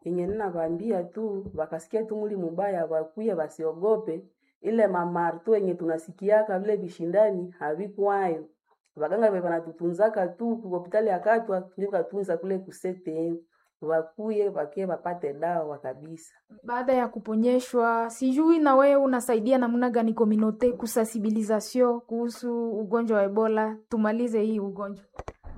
yenye ninavambia tu wakasikia tu muli mubaya wakuye wasiogope ile mamarto yenye tunasikiaka vile vishindani havikwayo waganga ve vanatutunzaka tu ku hospitali ya Katwa ndio katunza kule kusete wakuye wakie wapate dawa kabisa. Baada ya kuponyeshwa, sijui na wewe unasaidia namna gani kominote kusensibilisation kuhusu ugonjwa wa Ebola, tumalize hii ugonjwa.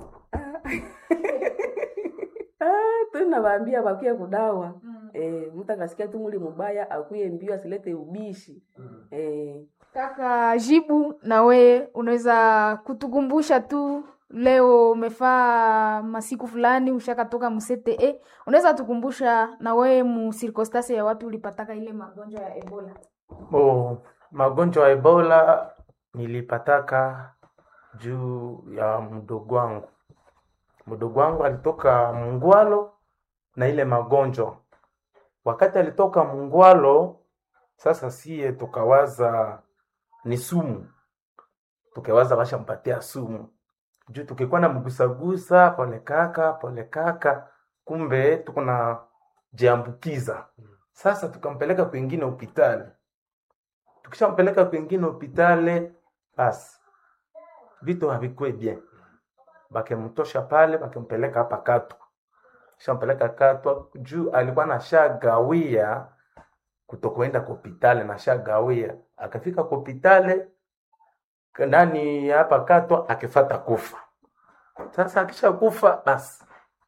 Ah, tunavaambia wakuye kudawa eh, mtu akasikia tu muli mubaya akuye mbio asilete ubishi eh, Kaka Jibu, na we unaweza kutukumbusha tu, leo umefaa masiku fulani ushakatoka msete e, unaweza tukumbusha na we mu circonstance ya wapi ulipataka ile magonjwa ya Ebola? Oh, magonjwa ya Ebola nilipataka juu ya mdogo wangu. Mdogo wangu alitoka Mungwalo na ile magonjwa. Wakati alitoka Mungwalo, sasa sie tukawaza ni sumu, tukawaza washampatia sumu juu tukikuwa na mgusagusa pole kaka pole kaka, kumbe tuko na jiambukiza. Sasa tukampeleka kwingine hospitali tukishampeleka kwingine hospitali basi vitu havikue bien, bakemtosha pale, bakempeleka hapa Katwa. Shampeleka Katwa juu alikuwa nashagawia kutokuenda kwa hospitali, nashagawia akafika kwa hospitali ndani ya hapa Katwa akifata kufa. Sasa akisha kufa basi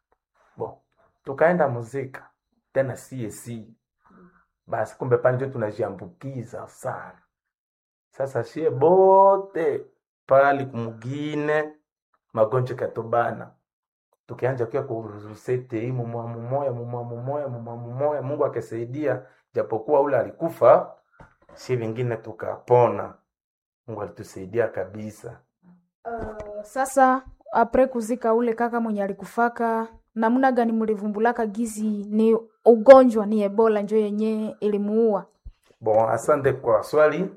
bo, tukaenda muzika tena CAC basi kumbe pale ndio tunajiambukiza sana. Sasa shie bote pale kumugine magonjwa katobana, tukianja kia kurusete hii mumwa mumoya mumwa mumoya mumwa mumoya, Mungu akisaidia, japokuwa ule alikufa, si vingine tukapona. Mungu alitusaidia kabisa. Uh, sasa apre kuzika ule kaka mwenye alikufaka, namna gani mlivumbulaka gizi ni ugonjwa ni Ebola njo yenye ilimuua? Bon, asante kwa swali.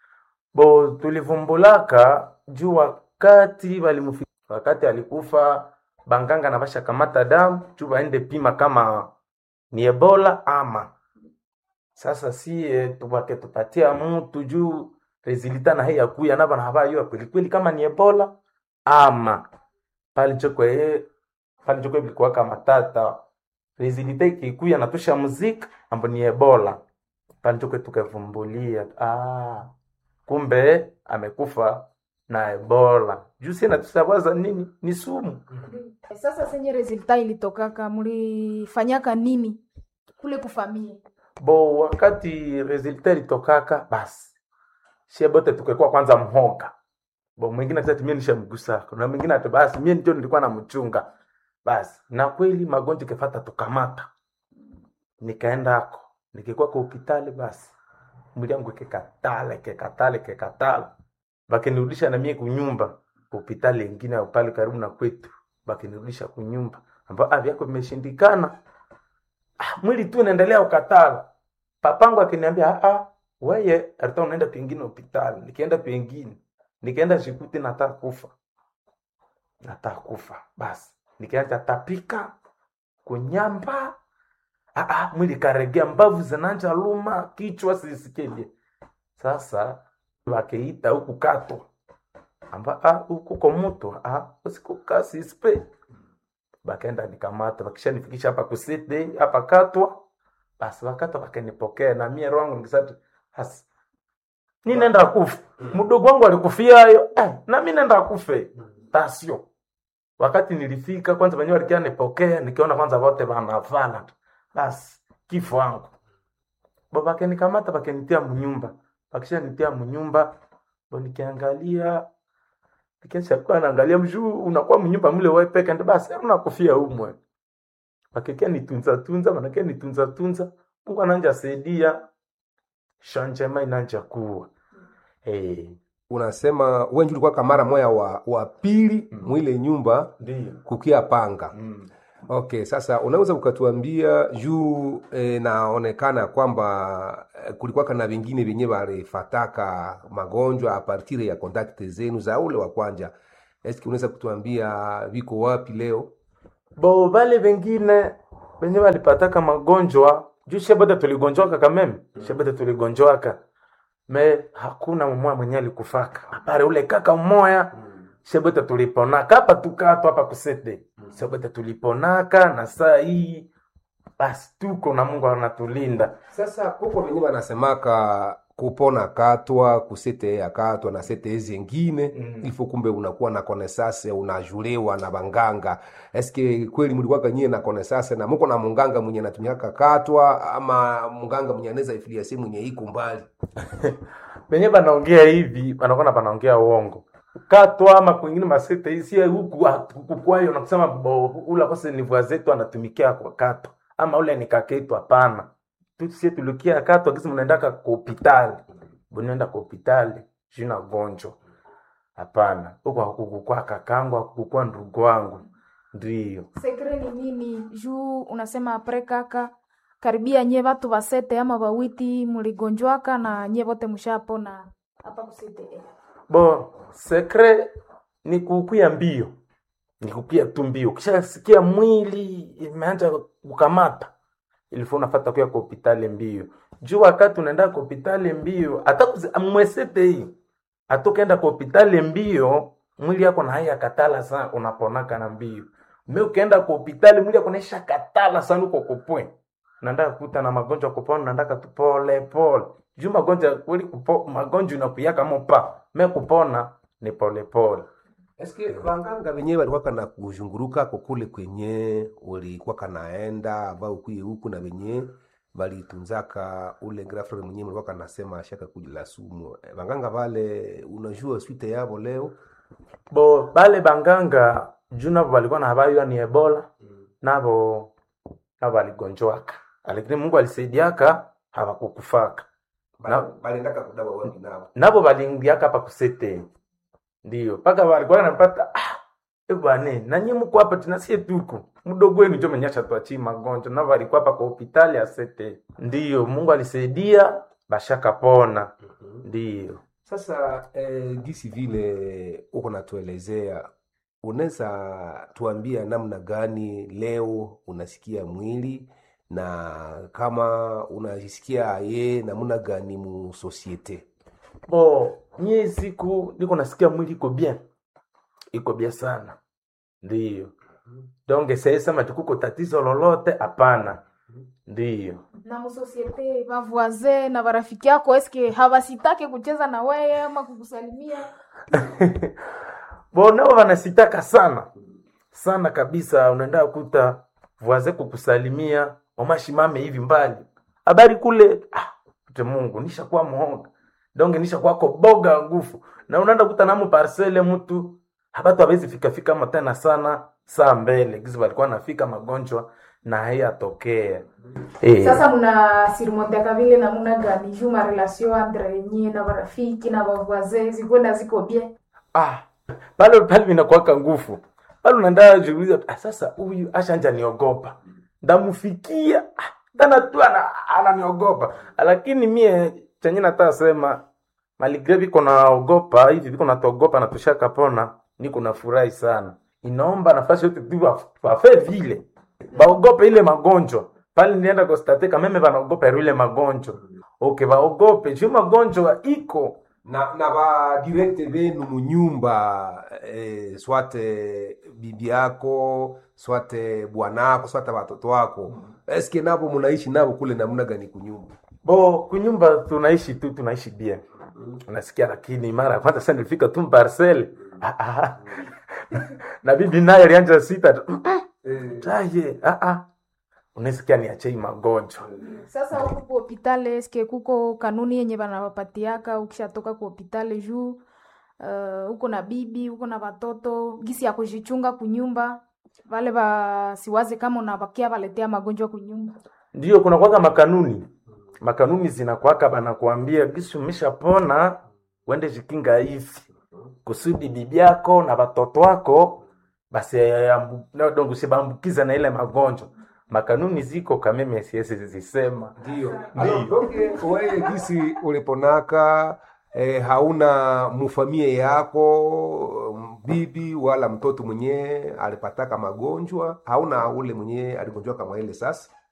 Bo, tulivumbulaka juu wakati walimufi, wakati alikufa banganga na basha kamata damu juu baende pima kama ni Ebola ama. Sasa sie tubake tupatia mtu juu resulta na hii yakuya naba na habayua kweli kweli kama ni Ebola ama pale chokwe pale chokwe bilikuwa kama tata resulta ikikuya natusha muziki ambo ni Ebola pale chokwe tukavumbulia ah, kumbe amekufa na Ebola juu sina tusawaza nini ni sumu Sasa senye resulta ilitokaka, mlifanyaka nini kule kufamia? bo wakati resulta ilitokaka basi shie bote tukekuwa kwanza mhoga bo mwingine ati mimi nishamgusa na mwingine ati basi mimi ndio nilikuwa namchunga basi na kweli magonjwa kefata tukamata nikaenda ako nikikuwa kwa hospitali basi mwili yangu kekatale kekatale kekatale bakinirudisha na mie kunyumba hospitali ingine au pale karibu na kwetu bakinirudisha kunyumba ambao ah vyako vimeshindikana ah, mwili tu unaendelea ukatala papangu akiniambia ah ah weye alikuwa unaenda pengine hospitali nikienda pengine nikaenda shikuti nataka kufa nataka kufa basi nikaanza tapika kunyamba ah, ah, mwili karegea mbavu zinanja luma kichwa sisikeje sasa wakeita huku katwa amba ah, huku kwa mtu ah, usikuka sispe bakaenda nikamata bakishanifikisha hapa kusite hapa katwa basi wakati wakanipokea na mie roho yangu nikisema hasi ni nenda kufa mdogo wangu alikufia hayo eh, na mimi nenda kufe tasio wakati nilifika kwanza wenyewe walikia nipokea nikiona kwanza wote wanavala basi kifo wangu baba kanikamata bakanitia mnyumba bakishanitia mnyumba bo nikiangalia Nikisha kuwa naangalia mjuu unakuwa mnyumba mle wewe peke ndio basi unakufia umwe. Bakikia nitunza tunza manake nitunza tunza Mungu ananja saidia shanjema inanja kuwa. Eh, unasema wewe ndio ulikuwa kamara moya wa, wa pili Mm. mwile nyumba ndio. kukia panga Mm. okay sasa unaweza ukatuambia juu e, naonekana kwamba e, kulikuwa kana vingine vyenye walifataka magonjwa apartire ya kontakte zenu za ule wa kwanja eski unaweza kutuambia viko wapi leo Bo wale wengine benye balipataka magonjwa juu shebote tuligonjwaka kameme shebote tuligonjwaka me hakuna mmoja mwenye alikufaka apare ule kaka mmoya shebote tuliponaka hapa tukato hapa kusete shebote tuliponaka na saa hii basi tuko na mungu anatulinda sasa kuko venye wanasemaka kupona katwa kusete ya katwa na sete zengine Mm. ilifo kumbe unakuwa na konesase unajuliwa na banganga eske kweli mlikuwaka nyie na konesase na muko na munganga mwenye anatumiaka katwa ama munganga mwenye anaweza ifiliasi mwenye iko mbali benye banaongea hivi banakuwa banaongea uongo katwa ama kwingine masete isi huku kukwayo na kusema bo ula kose ni vua zetu anatumikia kwa katwa ama ule ni kaketu hapana tusie tulikia katwa kisi mnaendaka kwa hopitali bunaenda kwa hopitali jina gonjwa hapana huko hakukukua kakangu hakukukua ndugu wangu ndio sekre ni nini juu unasema apre kaka karibia nye vatu vasete ama vawiti muligonjwaka na nye vote mushapona hapa kusete eh. bo sekre ni kukuya mbio ni kukuya tu mbio ukishasikia mwili imeanza kukamata ilifo unafata kuya kwa hopitali mbio juu wakati unaenda kwa hopitali mbio hata kuzi- mwesete hii hata ukaenda kwa hopitali mbio mwili yako na haya katala sana unaponaka na mbio me ukienda kwa hopitali mwili yako naisha katala sana uko kupwe naenda kuta na magonjwa kupona naendaka tu pole pole juu magonjwa kweli kupo, magonjwa inakuyaka mopa me kupona ni pole pole eske banganga venyewe walikuwaka na kuzhunguruka kokule kwenye ulikuwaka naenda ambao ukuye huku na venye valitunzaka ule grafre mwenyewe mlikuwaka nasema shaka kujila sumu Eh, banganga vale unajua swite yavo leo bo bale banganga juu navo balikuwa na habari ni ebola navo navo baligonjwaka lakini mungu alisaidiaka hawakukufaka Na- balendaka kudawa wangi navo navo baliingiaka hapa kusete ndio mpaka walikuwa napata ah, e bwane nanyi mko hapa tunasie tuko mdogo wenu njo menyasha tuachii magonjwa navo alikuwa hapa kwa hopitali ya sete ndio mungu alisaidia bashakapona ndio sasa eh, gisi vile uko natuelezea unaweza tuambia namna gani leo unasikia mwili na kama unajisikia ye namna gani mu societe bo nyie siku niko nasikia mwili iko bien iko bien sana ndio donge sesema tukuko tatizo lolote hapana ndio na musosiete vavoise na varafiki yako eske havasitake kucheza na weye ama kukusalimia bo nao wanasitaka sana sana kabisa unaenda kuta voise kukusalimia omashimame hivi mbali habari kule ah, te mungu nishakuwa muhoga donge nishakuwako boga ngufu na unaenda kuta namo parsele mtu habatu hawezi fikafika ama tena sana saa mbele gizi walikuwa nafika magonjwa na haiyatokea eh. sasa muna sirimonteaka vile namuna gani juu marelation entre nye na varafiki na vavoise zikwenda ziko bien ah, pale pale vinakuwaka nguvu pale unaenda jiuliza ah, sasa huyu ashanja niogopa ndamufikia ah, tana tu ana- ananiogopa lakini mie chenye nataka sema maligre viko naogopa hivi viko natogopa na tushakapona niko nafurahi sana inaomba nafasi yote tu waf- wafe vile baogope ile magonjwa pale nilienda kostate kameme banaogopa ile magonjwa okay baogope juu magonjwa iko na na badirekte benu munyumba eh, swate bibi yako swate bwanako swate watoto wako eske navo munaishi navo kule namna gani kunyumba bo kunyumba tunaishi tu tunaishi bien unasikia lakini mara ya kwanza sasa nilifika tu parcel ah, ah. na bibi naye alianja sita tu taye ah, ah. unasikia niachei magonjwa sasa huku ku hopitale eske kuko kanuni yenye banawapatiaka ukishatoka ku hopitale juu uh, uko na bibi uko na watoto gisi ya kujichunga kunyumba vale basiwaze kama unabakia baletea magonjwa kunyumba ndio kuna kwaka makanuni makanuni zinakwaka banakuambia gisi umeshapona uende jikinga hivi kusudi bibi yako na watoto wako basi usibambukiza na ile magonjwa makanuni ziko kameme siwezi zisema ndio Ndio. wewe gisi uliponaka eh, hauna mufamie yako bibi wala mtoto mwenyewe alipataka magonjwa hauna ule mwenyewe aligonjwa kama ile sasa